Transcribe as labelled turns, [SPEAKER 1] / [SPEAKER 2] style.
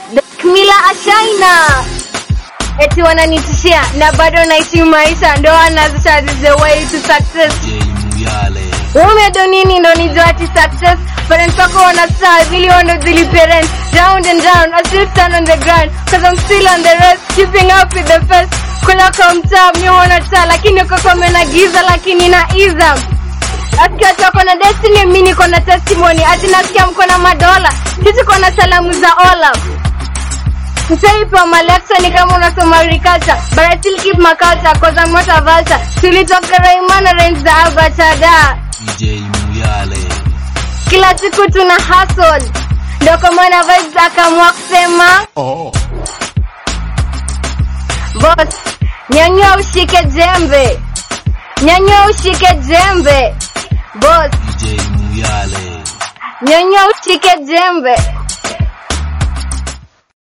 [SPEAKER 1] Mila Ashaina eti wananitishia na bado naishi maisha, ndo anazisha is the way to success.
[SPEAKER 2] DJ Muyale.
[SPEAKER 1] Umedo nini ndo nijua ati success Parents wako wana star vili wando zili parents Round and round I still stand on the ground Cause I'm still on the rest Keeping up with the first Kula kwa mtaa mi wana taa Lakini uko kwa mena giza lakini na iza Nasikia watu wako na destiny mi niko na testimony Ati nasikia mko na madola Sisi tuko na salamu za Olaf Msaipa maleksa ni kama unasoma agriculture But I still keep my culture Cause I'm not a vulture Tulitoka Raimana range za Abatada
[SPEAKER 2] DJ Muyale.
[SPEAKER 1] kila siku tuna hustle ndio kwa maana vibes akaamua kusema boss nyanyua ushike jembe nyanyua ushike jembe boss
[SPEAKER 2] DJ Muyale.
[SPEAKER 1] nyanyua ushike jembe